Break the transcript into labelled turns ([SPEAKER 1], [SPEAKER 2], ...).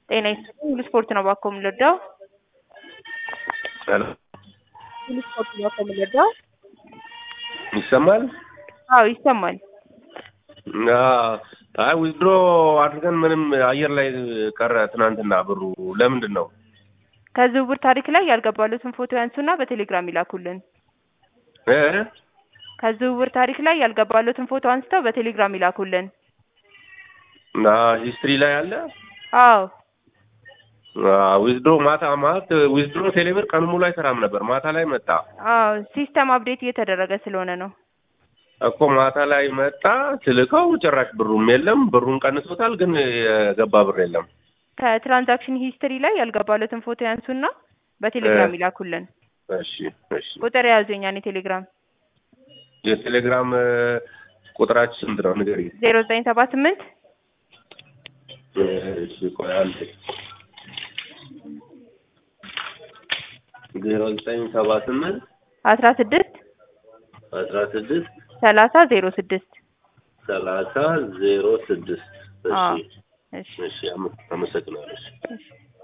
[SPEAKER 1] ጤና ይስጥልኝ ሁሉ ስፖርት ነው እባክዎ የምንረዳው?
[SPEAKER 2] ሄሎ
[SPEAKER 1] ሁሉ ስፖርት ነው እባክዎ የምንረዳው?
[SPEAKER 2] ይሰማል?
[SPEAKER 1] አዎ ይሰማል።
[SPEAKER 2] አዎ አይ ዊዝድሮ አድርገን ምንም አየር ላይ ቀረ ትናንትና ብሩ ለምንድን ነው?
[SPEAKER 1] ከዝውውር ታሪክ ላይ ያልገባሎትን ፎቶ ያንሱና በቴሌግራም ይላኩልን።
[SPEAKER 2] እ
[SPEAKER 1] ከዝውውር ታሪክ ላይ ያልገባሎትን ፎቶ አንስተው በቴሌግራም ይላኩልን።
[SPEAKER 2] እና ሂስትሪ ላይ አለ
[SPEAKER 1] አዎ
[SPEAKER 2] ዊዝድሮ ማታ ማለት ዊዝድሮ ቴሌብር ቀን ሙሉ አይሰራም ነበር። ማታ ላይ መጣ
[SPEAKER 1] አዎ ሲስተም አፕዴት እየተደረገ ስለሆነ ነው።
[SPEAKER 2] እኮ ማታ ላይ መጣ ስልከው ጭራሽ ብሩም የለም። ብሩን ቀንሶታል፣ ግን የገባ ብር የለም።
[SPEAKER 1] ከትራንዛክሽን ሂስትሪ ላይ ያልገባሎትን ፎቶ ያንሱና በቴሌግራም ይላኩልን።
[SPEAKER 2] እሺ እሺ።
[SPEAKER 1] ቁጥር የያዙ የኛን የቴሌግራም
[SPEAKER 2] የቴሌግራም ቁጥራችን ስንት ነው ንገሪኝ።
[SPEAKER 1] ዜሮ ዘጠኝ ሰባ ስምንት
[SPEAKER 2] እሺ ቆይ አንዴ ዜሮ ዘጠኝ ሰባ ስምንት
[SPEAKER 1] አስራ ስድስት
[SPEAKER 2] አስራ ስድስት
[SPEAKER 1] ሰላሳ ዜሮ ስድስት
[SPEAKER 2] ሰላሳ ዜሮ ስድስት
[SPEAKER 1] አዎ
[SPEAKER 2] እሺ
[SPEAKER 1] እሺ
[SPEAKER 2] እሺ አመ- አመሰግናለሁ። እሺ።
[SPEAKER 1] እሺ